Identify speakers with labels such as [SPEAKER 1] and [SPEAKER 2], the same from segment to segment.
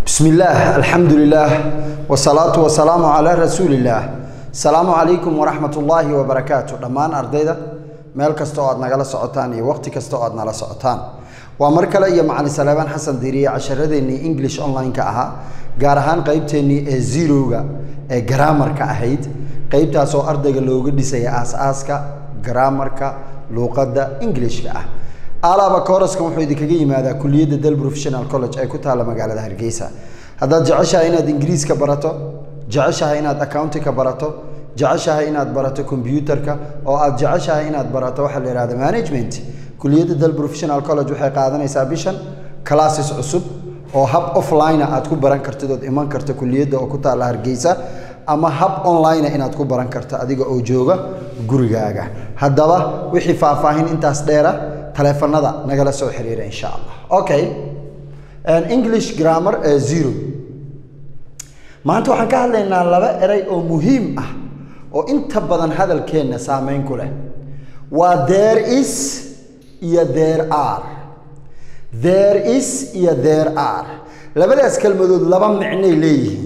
[SPEAKER 1] بسم الله الحمد لله والصلاة والسلام على رسول الله السلام عليكم ورحمة الله وبركاته دمان أرديدا meel kasta oo aad nagala socotaan iyo waqti kasta oo aad nala socotaan waa mar kale iyo macalin salaabaan xasan diiriye casharadeenii english online-ka ahaa gaar ahaan qeybteennii ee zerowga ee garaamarka ahayd qeybtaas oo ardayga looga dhisaya aas-aaska garaamarka luuqadda englishka ah alaaba kooraskan wuxuu idinkaga yimaadaa kuliyadda del professional college ee ku taalla magaalada hargeysa haddaad jeceshahay inaad ingiriiska barato jeceshahay inaad accountinka barato jeceshahay inaad barato combyuutarka oo aad jeceshahay inaad barato waxaa la yihahda management kuliyadda del professional college waxay qaadanaysaa bishan classes cusub oo hab offline aad ku baran kartid ood iman karto kuliyadda oo ku taalla hargeysa ama hab online inaad ku baran karto adiga oo jooga gurigaaga haddaba wixii faahfaahin intaas dheera taleefanada nagala soo xiriira insha allah okay english grammar ee zero maanta waxaan ka hadlaynaa laba eray oo muhiim ah oo inta badan hadalkeenna saameyn ku leh waa there is iyo there are there is iyo there are labadaas kelmadood laba micnoy leeyihiin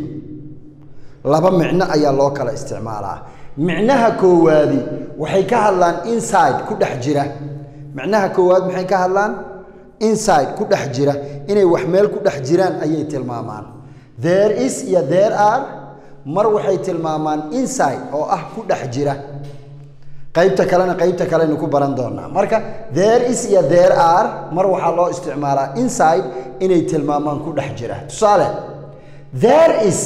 [SPEAKER 1] laba micno ayaa loo kala isticmaalaa micnaha koowaadi waxay ka hadlaan inside ku dhex jira micnaha koowaad maxay ka hadlaan inside ku dhex jira inay wax meel ku dhex jiraan ayay tilmaamaan there is iyo there are mar waxay tilmaamaan inside oo ah ku dhex jira qaybta kalena qaybta kalenu ku baran doonaa marka there is iyo there are mar waxaa loo isticmaalaa inside inay tilmaamaan ku dhex jira tusaale there is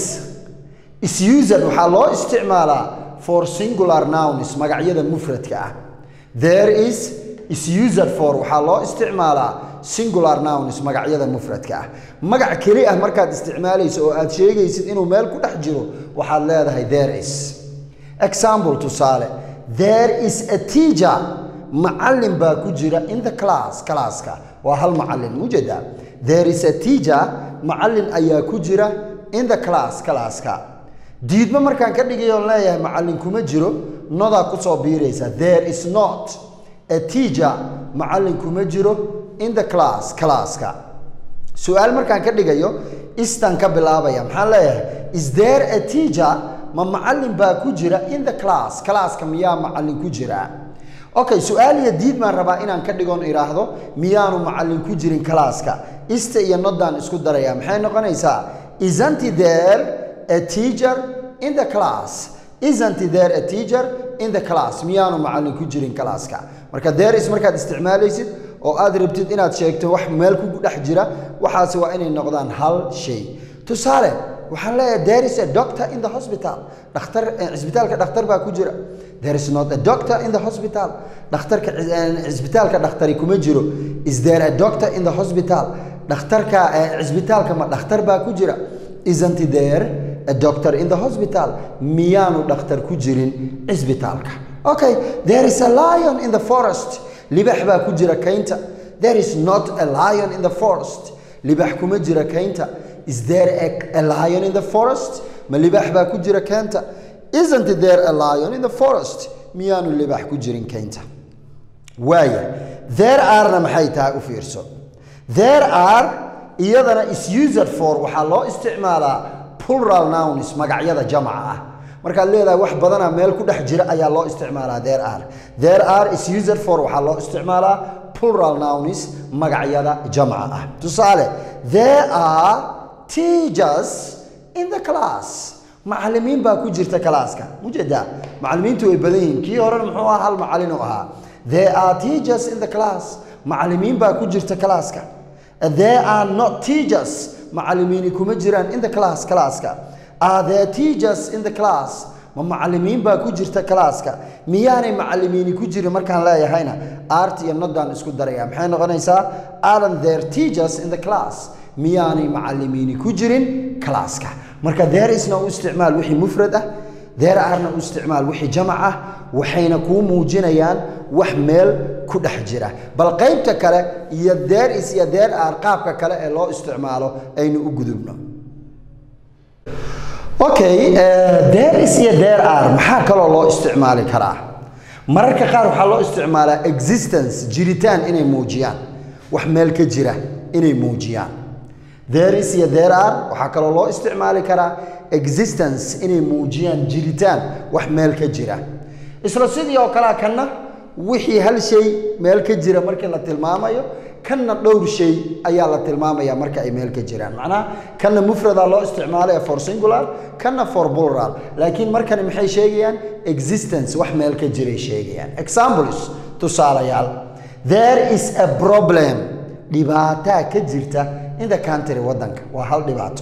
[SPEAKER 1] is used waxaa loo isticmaalaa for singular nouns magacyada mufradka ah there is is used for waxaa loo isticmaalaa singular nouns magacyada mufradka ah magac keli ah markaad isticmaalayso oo aad sheegaysid inuu meel ku dhex jiro waxaad leedahay there is example tusaale there is a teacher macallin baa ku jira in the class classka waa hal macallin mujeeda there is a teacher macallin ayaa ku jira in the class classka diidmo markaan ka dhigayoon leeyahay macallin kuma jiro nodaa kusoo biiraysa there is not a teacher macallin kuma jiro in the class classka su-aal markaan ka dhigayo istan ka bilaabaya maxaan leeyahay is there a teacher ma macallin baa ku jira in the class classka miyaa macallin ku jira okay su-aal iyo diid baan rabaa inaan ka dhigoon idhaahdo miyaanu macallin ku jirin classka ista iyo nodaan isku daraya maxay noqonaysaa isn't there a teacher in the class isn't there a teacher in the class miyaanu macallin ku jirin classka marka there is markaad isticmaalaysid oo aad rabtid inaad sheegto wax meel ku dhex jira waxaasi waa inay noqdaan hal shay tusaale waxaan leeyahay there is a doctor in the hospital dhakhtar cisbitaalka dhakhtar baa ku jira there is not a doctor in the hospital dhakhtarka cisbitaalka dhakhtari kuma jiro is there a doctor in the hospital dhakhtarka cisbitaalka ma dhakhtar baa ku jira isn't there a doctor in the hospital miyaanu dhakhtar ku jirin cisbitaalka okay there is a lion in the forest libax baa ku jira kaynta there is not a lion in the forest libax kuma jira kaynta is there a, a lion in the forest ma libax baa ku jira kaynta isn't there a lion in the forest miyaanu libax ku jirin kaynta waaya there arena maxay tahay u fiirso there are iyadana is used for waxaa loo isticmaalaa plural nouns magacyada jamaca ah markaad leedahay wax badana meel ku dhex jira ayaa loo isticmaalaa there are there are is used for waxaa loo isticmaalaa plural nouns magacyada jamca ah tusaale there are teachers in the class macallimiin baa ku jirta classka mujeedaa macallimiintu way badan yihiin kii horena muxuu ahaa hal macallin u ahaa there are teachers in the class macallimiin baa ku jirta classka there are not teachers macallimiini kuma jiraan in the class classka are there teachers in the class ma macallimiin baa ku jirta classka miyaanay macallimiini ku jirin markaan leeyahayna art iyo nodaan isku daraya maxay noqonaysaa aren't there teachers in the class miyaanay macallimiini ku jirin classka marka there isna u isticmaal wixii mufrad ah there arena u isticmaal wixii jamac ah waxayna kuu muujinayaan wax meel ku dhex jira bal qaybta kale iyo there is iyo there are qaabka kale ee loo isticmaalo aynu u gudubno okay there is iyo there are maxaa kaloo loo isticmaali karaa mararka qaar waxaa loo isticmaalaa existence jiritaan inay muujiyaan wax meel ka jira inay muujiyaan there is iyo there are waxaa kaloo loo isticmaali karaa existence inay muujiyaan jiritaan wax meel ka jira isla sidii oo kalea kanna wixii hal shay meel ka jira markii la tilmaamayo kanna dhowr shay ayaa la tilmaamaya marka ay meel ka jiraan macnaha kanna mufrada loo isticmaalaya for singular kanna for plural laakiin markani maxay sheegayaan existence wax meel ka jiray sheegayaan examples tusaalayaal there is a problem dhibaataa ka jirta in the country waddanka waa hal dhibaato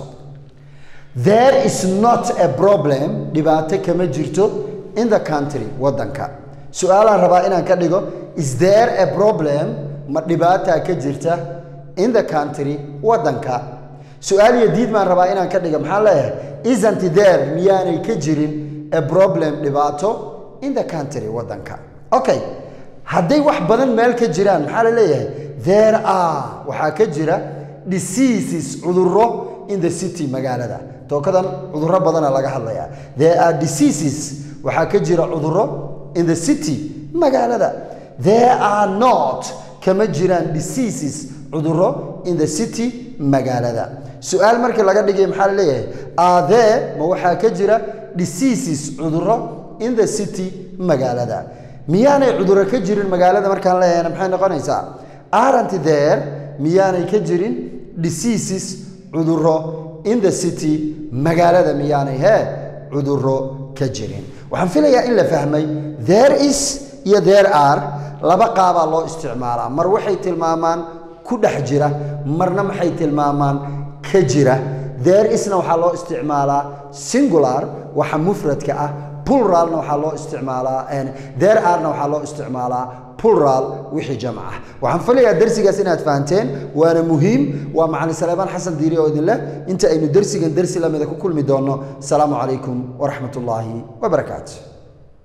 [SPEAKER 1] there is not a problem dhibaato kama jirto in the country waddanka su-aalaan rabaa inaan ka dhigo is there a problem ma dhibaataa ka jirta in the country waddanka su-aal iyo diid baan rabaa inaan ka dhigo maxaa leeyahay isn't there miyaanay ka jirin a problem dhibaato in the country waddanka okay hadday wax badan meel ka jiraan maxaa la leeyahay there are waxaa ka jira diseases cudurro in the city magaalada tookadan cudurro badana laga hadlayaa there are diseases waxaa ka jira cudurro in the city magaalada there are not kama jiraan diseases cudurro in the city magaalada su-aal markii laga dhigay maxaa la leeyahay are there ma waxaa ka jira diseases cudurro in the city magaalada miyaanay cudurro ka jirin magaalada markaan leeyahayna maxay noqonaysaa aren't there miyaanay ka jirin diseases cudurro in the city magaalada miyaanay hee cudurro ka jirin waxaan filayaa in la fahmay there is iyo there are laba qaabaa loo isticmaalaa mar waxay tilmaamaan ku dhex jira marna maxay tilmaamaan ka jira there isna waxaa loo isticmaalaa singular waxa mufradka ah pluralna waxaa loo isticmaalaa there arena waxaa loo isticmaalaa plural wixii jamc ah waxaan filayaa darsigaas inaad fahanteen waana muhiim waa macalin saleebaan xasan diiri oo idin leh inta aynu dersigan dersi lamida ku kulmi doonno asalaamu calaykum waraxmat ullaahi wabarakaatu